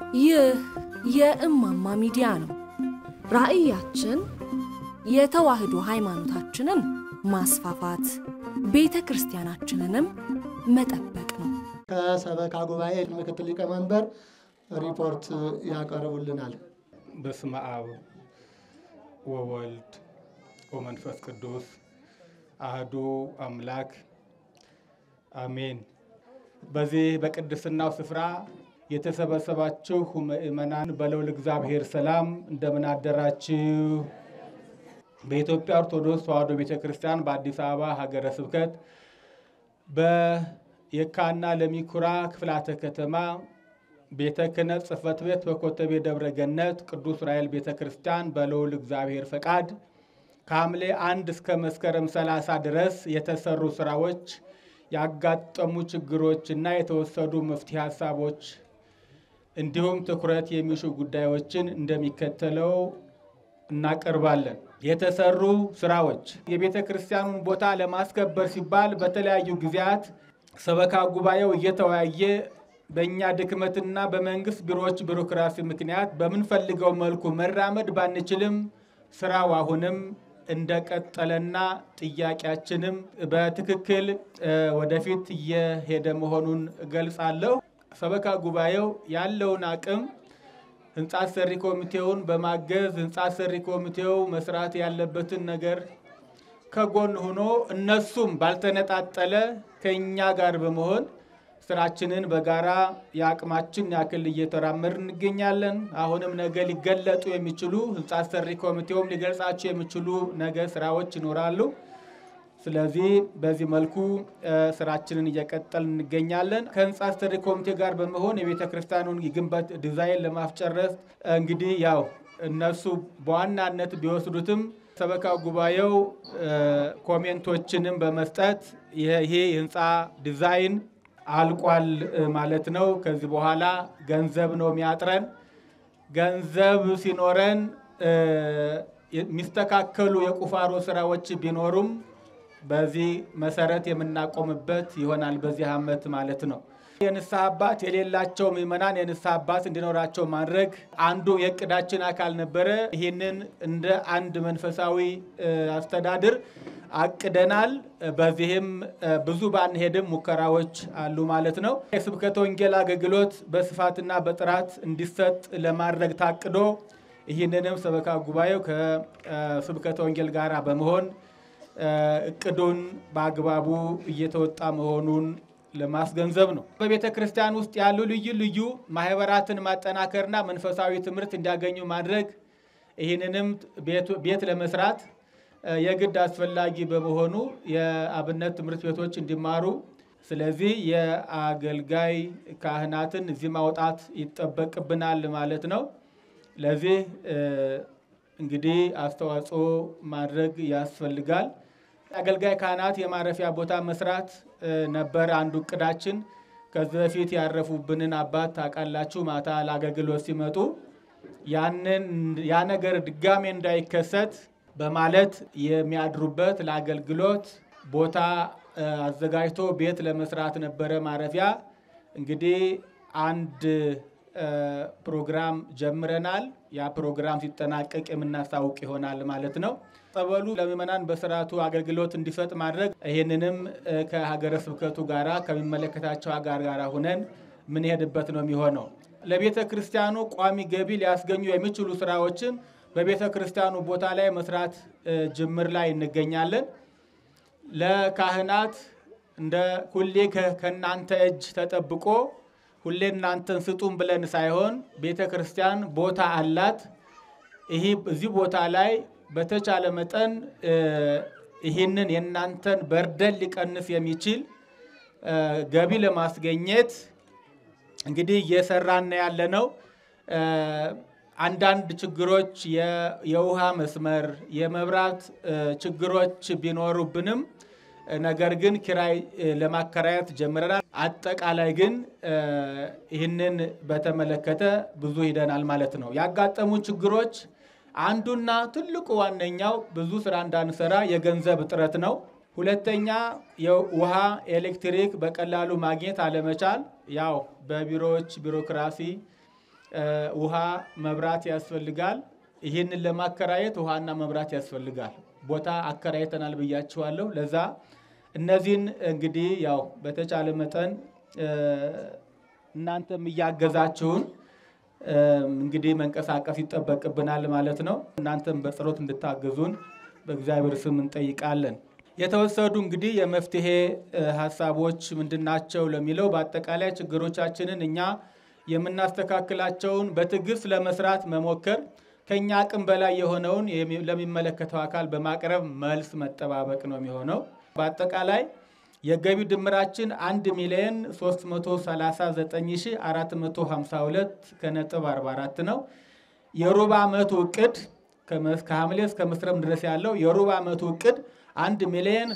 ይህ የእማማ ሚዲያ ነው። ራዕያችን የተዋህዶ ሃይማኖታችንን ማስፋፋት፣ ቤተ ክርስቲያናችንንም መጠበቅ ነው። ከሰበካ ጉባኤ ምክትል ሊቀመንበር ሪፖርት ያቀርቡልናል። በስመ አብ ወወልድ ወመንፈስ ቅዱስ አህዱ አምላክ አሜን። በዚህ በቅድስናው ስፍራ የተሰበሰባችሁ ምእመናን በልዑል እግዚአብሔር ሰላም እንደምን አደራችሁ? በኢትዮጵያ ኦርቶዶክስ ተዋሕዶ ቤተ ክርስቲያን በአዲስ አበባ ሀገረ ስብከት በየካና ለሚኩራ ክፍላተ ከተማ ቤተ ክህነት ጽሕፈት ቤት በኮተቤ ደብረ ገነት ቅዱስ ዑራኤል ቤተ ክርስቲያን በልዑል እግዚአብሔር ፈቃድ ከሐምሌ አንድ እስከ መስከረም 30 ድረስ የተሰሩ ስራዎች፣ ያጋጠሙ ችግሮች እና የተወሰዱ መፍትሄ ሀሳቦች እንዲሁም ትኩረት የሚሹ ጉዳዮችን እንደሚከተለው እናቀርባለን። የተሰሩ ስራዎች የቤተ ክርስቲያኑን ቦታ ለማስከበር ሲባል በተለያዩ ጊዜያት ሰበካ ጉባኤው እየተወያየ በእኛ ድክመትና በመንግስት ቢሮዎች ቢሮክራሲ ምክንያት በምንፈልገው መልኩ መራመድ ባንችልም ስራው አሁንም እንደቀጠለና ጥያቄያችንም በትክክል ወደፊት እየሄደ መሆኑን እገልጻለሁ። ሰበካ ጉባኤው ያለውን አቅም ህንፃ ሰሪ ኮሚቴውን በማገዝ ህንፃ ሰሪ ኮሚቴው መስራት ያለበትን ነገር ከጎን ሆኖ እነሱም ባልተነጣጠለ ከእኛ ጋር በመሆን ስራችንን በጋራ የአቅማችን ያክል እየተራመድ እንገኛለን። አሁንም ነገ ሊገለጡ የሚችሉ ህንፃ ሰሪ ኮሚቴውም ሊገልጻቸው የሚችሉ ነገ ስራዎች ይኖራሉ። ስለዚህ በዚህ መልኩ ስራችንን እየቀጠል እንገኛለን። ከህንፃ አስተዳደር ኮሚቴ ጋር በመሆን የቤተ ክርስቲያኑን የግንበት ዲዛይን ለማስጨረስ እንግዲህ ያው እነሱ በዋናነት ቢወስዱትም ሰበካ ጉባኤው ኮሜንቶችንም በመስጠት ይሄ የህንፃ ዲዛይን አልቋል ማለት ነው። ከዚህ በኋላ ገንዘብ ነው የሚያጥረን። ገንዘብ ሲኖረን የሚስተካከሉ የቁፋሮ ስራዎች ቢኖሩም በዚህ መሰረት የምናቆምበት ይሆናል በዚህ ዓመት ማለት ነው። የንስሐ አባት የሌላቸው ምዕመናን የንስሐ አባት እንዲኖራቸው ማድረግ አንዱ የእቅዳችን አካል ነበረ። ይህንን እንደ አንድ መንፈሳዊ አስተዳድር አቅደናል። በዚህም ብዙ ባንሄድም ሙከራዎች አሉ ማለት ነው። የስብከተ ወንጌል አገልግሎት በስፋትና በጥራት እንዲሰጥ ለማድረግ ታቅዶ ይህንንም ሰበካ ጉባኤው ከስብከተ ወንጌል ጋር በመሆን እቅዱን በአግባቡ እየተወጣ መሆኑን ለማስገንዘብ ነው። በቤተ ክርስቲያን ውስጥ ያሉ ልዩ ልዩ ማህበራትን ማጠናከርና መንፈሳዊ ትምህርት እንዲያገኙ ማድረግ ይህንንም ቤት ለመስራት የግድ አስፈላጊ በመሆኑ የአብነት ትምህርት ቤቶች እንዲማሩ፣ ስለዚህ የአገልጋይ ካህናትን እዚህ ማውጣት ይጠበቅብናል ማለት ነው። ለዚህ እንግዲህ አስተዋጽኦ ማድረግ ያስፈልጋል። አገልጋይ ካህናት የማረፊያ ቦታ መስራት ነበር አንዱ እቅዳችን። ከዚህ በፊት ያረፉብንን አባት ታውቃላችሁ። ማታ ለአገልግሎት ሲመጡ ያንን ያ ነገር ድጋሜ እንዳይከሰት በማለት የሚያድሩበት ለአገልግሎት ቦታ አዘጋጅቶ ቤት ለመስራት ነበረ ማረፊያ። እንግዲህ አንድ ፕሮግራም ጀምረናል። ያ ፕሮግራም ሲጠናቀቅ የምናስታውቅ ይሆናል ማለት ነው። ጸበሉ ለምዕመናን በስርዓቱ አገልግሎት እንዲሰጥ ማድረግ ይህንንም ከሀገረ ስብከቱ ጋራ ከሚመለከታቸው ጋር ጋር ሁነን ምንሄድበት ነው የሚሆነው። ለቤተ ክርስቲያኑ ቋሚ ገቢ ሊያስገኙ የሚችሉ ስራዎችን በቤተ ክርስቲያኑ ቦታ ላይ መስራት ጅምር ላይ እንገኛለን። ለካህናት እንደ ሁሌ ከእናንተ እጅ ተጠብቆ ሁሌ እናንተን ስጡን ብለን ሳይሆን ቤተ ክርስቲያን ቦታ አላት። ይህ እዚህ ቦታ ላይ በተቻለ መጠን ይህንን የእናንተን በርደን ሊቀንስ የሚችል ገቢ ለማስገኘት እንግዲህ እየሰራን ያለ ነው። አንዳንድ ችግሮች የውሃ መስመር፣ የመብራት ችግሮች ቢኖሩብንም ነገር ግን ኪራይ ለማከራየት ጀምረናል። አጠቃላይ ግን ይህንን በተመለከተ ብዙ ሂደናል ማለት ነው። ያጋጠሙ ችግሮች አንዱና ትልቁ ዋነኛው ብዙ ስራ እንዳንሰራ የገንዘብ እጥረት ነው። ሁለተኛ የውሃ ኤሌክትሪክ በቀላሉ ማግኘት አለመቻል፣ ያው በቢሮዎች ቢሮክራሲ ውሃ፣ መብራት ያስፈልጋል። ይህንን ለማከራየት ውሃና መብራት ያስፈልጋል። ቦታ አከራይተናል ብያችኋለሁ። ለዛ እነዚህን እንግዲህ ያው በተቻለ መጠን እናንተም እያገዛችሁን እንግዲህ መንቀሳቀስ ይጠበቅብናል ማለት ነው። እናንተም በጸሎት እንድታገዙን በእግዚአብሔር ስም እንጠይቃለን። የተወሰዱ እንግዲህ የመፍትሄ ሀሳቦች ምንድናቸው ለሚለው በአጠቃላይ ችግሮቻችንን እኛ የምናስተካክላቸውን በትዕግስት ለመስራት መሞከር፣ ከኛ አቅም በላይ የሆነውን ለሚመለከተው አካል በማቅረብ መልስ መጠባበቅ ነው የሚሆነው። በአጠቃላይ የገቢ ድምራችን 1 ሚሊዮን 339452 ከነጥብ 44 ነው። የሩብ ዓመቱ እቅድ ከሐምሌ እስከ መስከረም ድረስ ያለው የሩብ ዓመቱ እቅድ 1 ሚሊዮን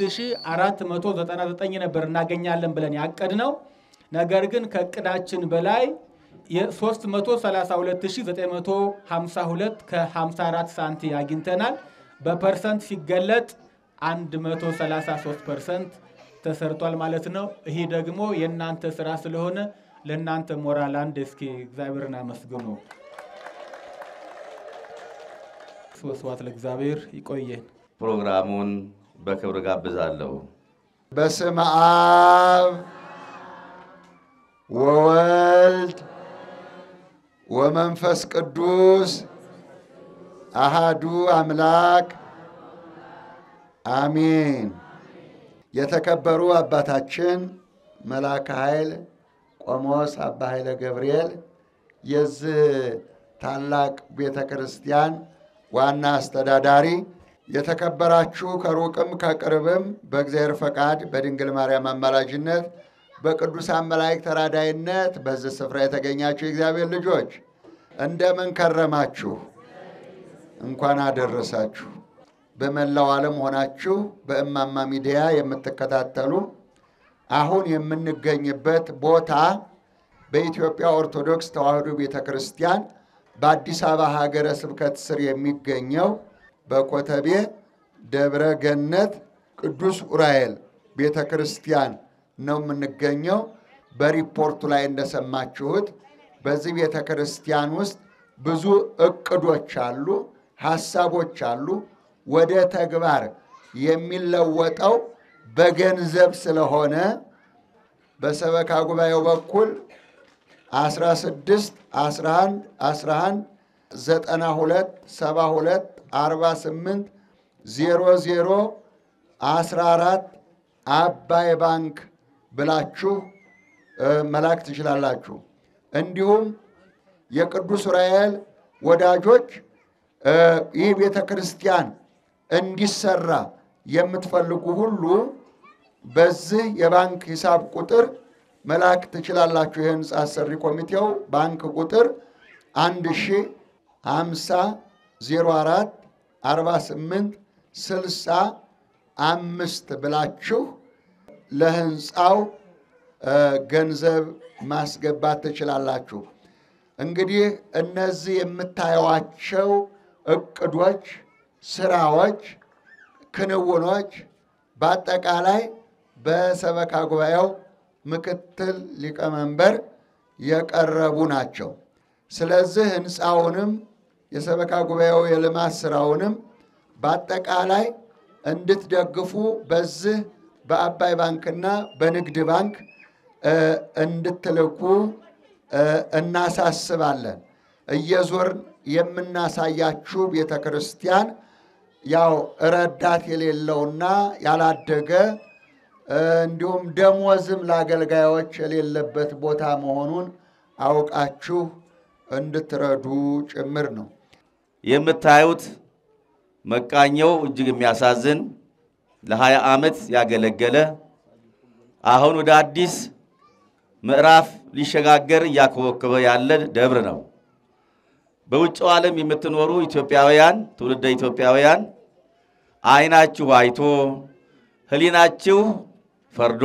6499 ነበር እናገኛለን ብለን ያቀድ ነው። ነገር ግን ከእቅዳችን በላይ የ332952 ከ54 ሳንቲ አግኝተናል። በፐርሰንት ሲገለጥ 133 ፐርሰንት ተሰርቷል ማለት ነው። ይህ ደግሞ የእናንተ ስራ ስለሆነ ለእናንተ ሞራል አንድ እስኪ እግዚአብሔርን አመስግኑ። ስብሐት ለእግዚአብሔር። ይቆየን። ፕሮግራሙን በክብር ጋብዛለሁ። በስመ አብ ወወልድ ወመንፈስ ቅዱስ አሃዱ አምላክ አሚን። የተከበሩ አባታችን መልአከ ኃይል ቆሞስ አባ ኃይለ ገብርኤል የዚህ ታላቅ ቤተ ክርስቲያን ዋና አስተዳዳሪ፣ የተከበራችሁ ከሩቅም ከቅርብም በእግዚአብሔር ፈቃድ በድንግል ማርያም አማላጅነት በቅዱሳን መላእክት ተራዳይነት በዚህ ስፍራ የተገኛችሁ የእግዚአብሔር ልጆች እንደምን ከረማችሁ? እንኳን አደረሳችሁ። በመላው ዓለም ሆናችሁ በእማማ ሚዲያ የምትከታተሉ አሁን የምንገኝበት ቦታ በኢትዮጵያ ኦርቶዶክስ ተዋሕዶ ቤተ ክርስቲያን በአዲስ አበባ ሀገረ ስብከት ስር የሚገኘው በኮተቤ ደብረ ገነት ቅዱስ ዑራኤል ቤተ ክርስቲያን ነው የምንገኘው። በሪፖርቱ ላይ እንደሰማችሁት በዚህ ቤተ ክርስቲያን ውስጥ ብዙ እቅዶች አሉ፣ ሀሳቦች አሉ። ወደ ተግባር የሚለወጠው በገንዘብ ስለሆነ በሰበካ ጉባኤው በኩል 16 11 11 92 72 48 00 14 አባይ ባንክ ብላችሁ መላክ ትችላላችሁ። እንዲሁም የቅዱስ ዑራኤል ወዳጆች ይህ ቤተ ክርስቲያን እንዲሰራ የምትፈልጉ ሁሉ በዚህ የባንክ ሂሳብ ቁጥር መላክ ትችላላችሁ። የህንፃ አሰሪ ኮሚቴው ባንክ ቁጥር 1 ሺ 50 04 48 60 አምስት ብላችሁ ለህንፃው ገንዘብ ማስገባት ትችላላችሁ። እንግዲህ እነዚህ የምታዩዋቸው እቅዶች፣ ስራዎች፣ ክንውኖች በአጠቃላይ በሰበካ ጉባኤው ምክትል ሊቀመንበር የቀረቡ ናቸው። ስለዚህ ህንፃውንም የሰበካ ጉባኤው የልማት ስራውንም በአጠቃላይ እንድትደግፉ በዚህ በአባይ ባንክና በንግድ ባንክ እንድትልኩ እናሳስባለን። እየዞርን የምናሳያችሁ ቤተ ክርስቲያን ያው ረዳት የሌለውና ያላደገ እንዲሁም ደሞዝም ለአገልጋዮች የሌለበት ቦታ መሆኑን አውቃችሁ እንድትረዱ ጭምር ነው። የምታዩት መቃኘው እጅግ የሚያሳዝን ለሀያ ዓመት ያገለገለ አሁን ወደ አዲስ ምዕራፍ ሊሸጋገር እያኮበኮበ ያለ ደብር ነው። በውጭው ዓለም የምትኖሩ ኢትዮጵያውያን፣ ትውልደ ኢትዮጵያውያን ዓይናችሁ አይቶ ሕሊናችሁ ፈርዶ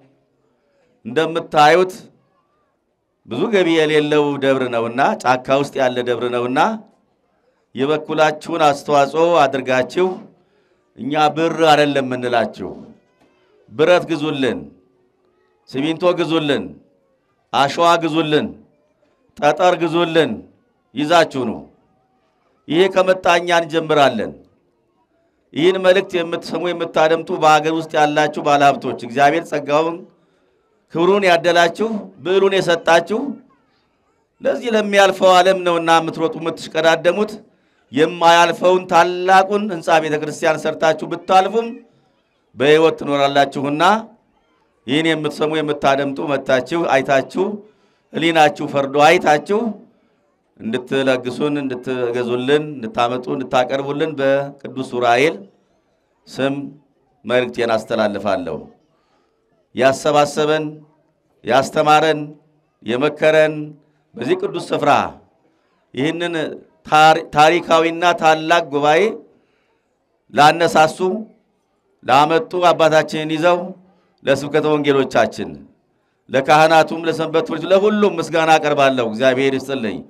እንደምታዩት ብዙ ገቢ የሌለው ደብር ነውና ጫካ ውስጥ ያለ ደብር ነውና የበኩላችሁን አስተዋጽኦ አድርጋችሁ እኛ ብር አይደለም የምንላችሁ፣ ብረት ግዙልን፣ ሲሚንቶ ግዙልን፣ አሸዋ ግዙልን፣ ጠጠር ግዙልን ይዛችሁ ነው። ይሄ ከመጣ እኛ እንጀምራለን። ይህን መልእክት የምትሰሙ የምታደምጡ በሀገር ውስጥ ያላችሁ ባለሀብቶች እግዚአብሔር ጸጋውን ክብሩን ያደላችሁ ብዕሉን የሰጣችሁ ለዚህ ለሚያልፈው ዓለም ነውና የምትሮጡ የምትሽቀዳደሙት የማያልፈውን ታላቁን ሕንፃ ቤተ ክርስቲያን ሰርታችሁ ብታልፉም በሕይወት ትኖራላችሁና ይህን የምትሰሙ የምታደምጡ መታችሁ አይታችሁ ሕሊናችሁ ፈርዶ አይታችሁ እንድትለግሱን እንድትገዙልን እንድታመጡ እንድታቀርቡልን በቅዱስ ዑራኤል ስም መልእክቴን አስተላልፋለሁ። ያሰባሰበን ያስተማረን የመከረን በዚህ ቅዱስ ስፍራ ይህንን ታሪካዊና ታላቅ ጉባኤ ላነሳሱ ላመጡ አባታችንን ይዘው ለስብከተ ወንጌሎቻችን ለካህናቱም ለሰንበት ትምህርት ለሁሉም ምስጋና አቀርባለሁ። እግዚአብሔር ይስጥልኝ።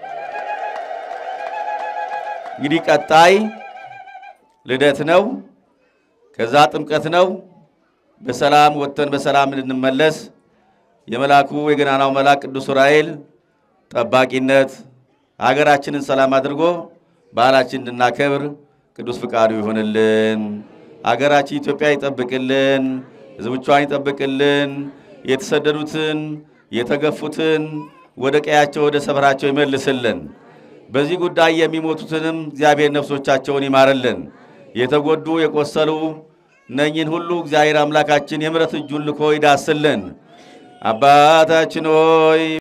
እንግዲህ ቀጣይ ልደት ነው፣ ከዛ ጥምቀት ነው። በሰላም ወጥተን በሰላም እንድንመለስ የመልአኩ የገናናው መልአክ ቅዱስ ዑራኤል ጠባቂነት ሀገራችንን ሰላም አድርጎ ባህላችን እንድናከብር ቅዱስ ፍቃዱ ይሆንልን። ሀገራችን ኢትዮጵያ ይጠብቅልን፣ ሕዝቦቿን ይጠብቅልን። የተሰደዱትን የተገፉትን ወደ ቀያቸው ወደ ሰፈራቸው ይመልስልን። በዚህ ጉዳይ የሚሞቱትንም እግዚአብሔር ነፍሶቻቸውን ይማርልን። የተጎዱ የቆሰሉ እነኝን ሁሉ እግዚአብሔር አምላካችን የምሕረት እጁን ልኮ ይዳስልን። አባታችን ሆይ